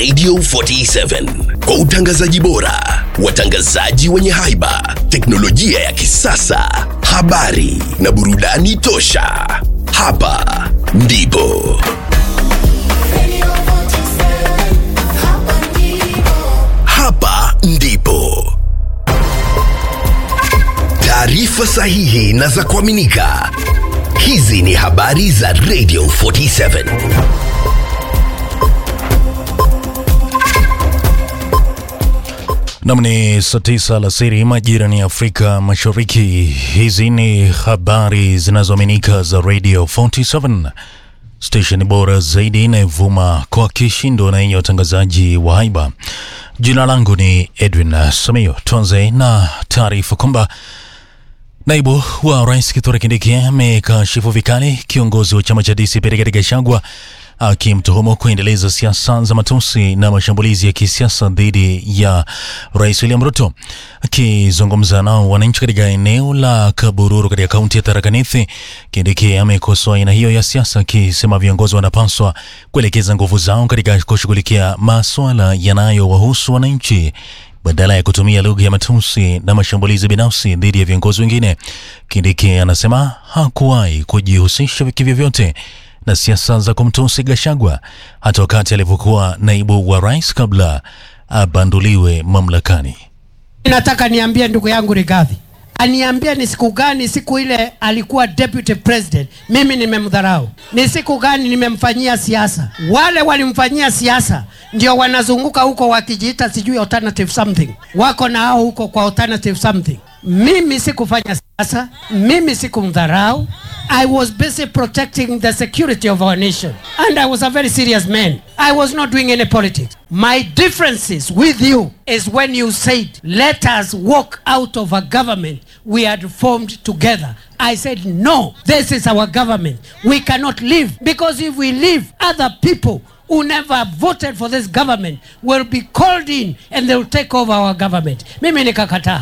Radio 47 kwa utangazaji bora, watangazaji wenye haiba, teknolojia ya kisasa, habari na burudani tosha. Hapa ndipo hapa ndipo taarifa sahihi na za kuaminika. Hizi ni habari za Radio 47. Nam ni saa tisa alasiri majira ni Afrika Mashariki. Hizi ni habari zinazoaminika za Radio 47 station bora zaidi inayovuma kwa kishindo na yenye watangazaji wa haiba. Jina langu ni Edwin Samio. Tuanze na taarifa kwamba Naibu wa rais Kithure Kindiki amekashifu vikali kiongozi wa chama cha DCP Rigathi Gachagua akimtuhumu kuendeleza siasa za matusi na mashambulizi ya kisiasa dhidi ya rais William Ruto. Akizungumza nao wananchi katika eneo la Kabururu katika kaunti ya Tharaka Nithi, Kindiki amekosoa aina hiyo ya siasa akisema viongozi wanapaswa kuelekeza nguvu zao katika kushughulikia maswala yanayowahusu wananchi badala ya kutumia lugha ya matusi na mashambulizi binafsi dhidi ya viongozi wengine. Kindiki anasema hakuwahi kujihusisha kivyovyote na siasa za kumtusi Gachagua hata wakati alipokuwa naibu wa rais kabla abanduliwe mamlakani. Nataka niambie ndugu yangu Rigathi aniambie ni siku gani, siku ile alikuwa deputy president, mimi nimemdharau? Ni siku gani nimemfanyia siasa? Wale walimfanyia siasa ndio wanazunguka huko wakijiita sijui alternative something, wako na hao huko kwa alternative something. Mimi sikufanya siasa, mimi sikumdharau. I was busy protecting the security of our nation and I was a very serious man. I was not doing any politics. My differences with you is when you said, let us walk out of a government we had formed together. I said, no, this is our government. We cannot leave because if we leave, other people who never voted for this government will be called in and they will take over our government. Mimi nikakataa.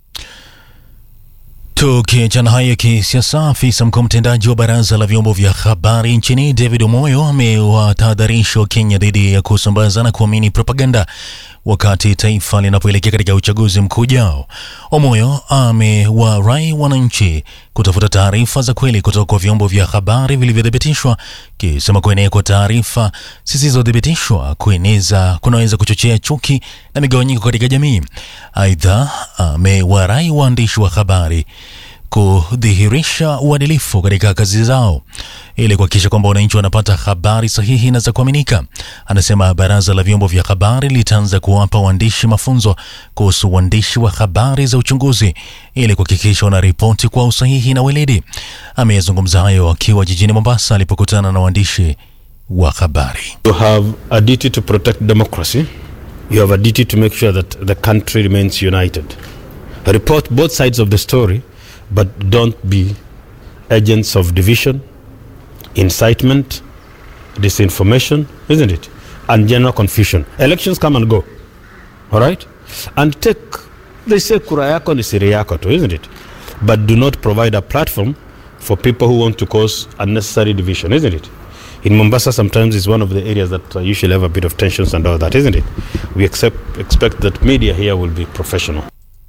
Tukiachana hayo ya kisiasa, afisa mkuu mtendaji wa baraza la vyombo vya habari nchini David Omoyo amewatahadharisha Wakenya dhidi ya kusambaza na kuamini propaganda wakati taifa linapoelekea katika uchaguzi mkuu ujao. Omoyo amewarai wananchi kutafuta taarifa za kweli kutoka kwa vyombo vya habari vilivyothibitishwa, kisema kuenea kwa taarifa zisizothibitishwa kueneza kunaweza kuchochea chuki na migawanyiko katika jamii. Aidha, amewarai waandishi wa habari kudhihirisha uadilifu katika kazi zao ili kuhakikisha kwamba wananchi wanapata habari sahihi na za kuaminika. Anasema baraza la vyombo vya habari litaanza kuwapa waandishi mafunzo kuhusu uandishi wa habari za uchunguzi ili kuhakikisha wanaripoti kwa usahihi na weledi. Ameyazungumza hayo akiwa jijini Mombasa alipokutana na waandishi wa habari. You have a duty to protect democracy. You have a duty to make sure that the country remains united. Report both sides of the story, but don't be agents of division, incitement, disinformation, isn't it? And general confusion. Elections come and go. All right? And take, they say kura yako ni siri yako tu, isn't it? But do not provide a platform for people who want to cause unnecessary division, isn't it? In Mombasa, sometimes it's one of the areas that uh, usually have a bit of tensions and all that, isn't it? We accept, expect that media here will be professional.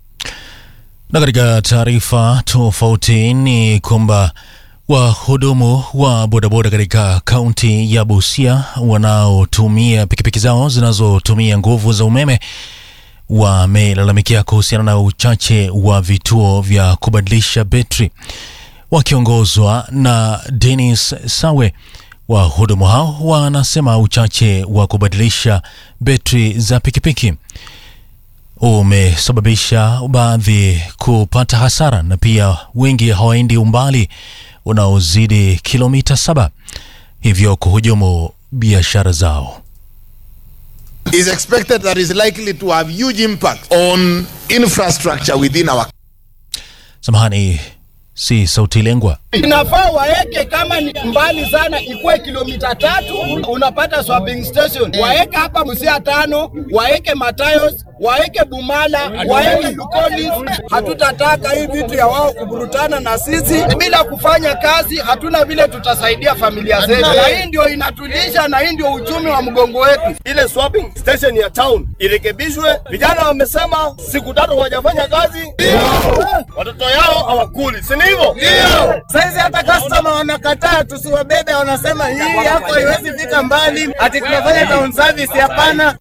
Na katika taarifa tofauti ni kwamba wahudumu wa bodaboda katika kaunti ya Busia wanaotumia pikipiki zao zinazotumia nguvu za umeme wamelalamikia kuhusiana na uchache wa vituo vya kubadilisha betri. Wakiongozwa na Dennis Sawe, wahudumu hao wanasema uchache wa kubadilisha betri za pikipiki umesababisha baadhi kupata hasara na pia wengi hawaendi umbali unaozidi kilomita saba, hivyo kuhujumu biashara zao. is expected that is likely to have huge impact on infrastructure within our Samahani, si sauti lengwa. Inafaa waeke kama ni mbali sana, ikuwe kilomita tatu, unapata swapping station. Waeke hapa Musia tano, waeke Matayos, waeke Bumala, waeke Lukolis. Hatutataka hii vitu ya wao kuburutana na sisi bila kufanya kazi. Hatuna vile tutasaidia familia zetu, na hii ndio inatulisha, na hii ndio uchumi wa mgongo wetu. ile swapping station ya town irekebishwe. Vijana wamesema siku tatu hawajafanya kazi, watoto yao hawakuli, si ni hivyo? Saizi hata customer wanakataa tusiwabebe, wanasema hii yako haiwezi fika mbali, ati tunafanya town service. Hapana.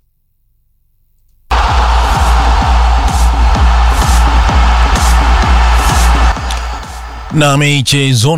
Na michezo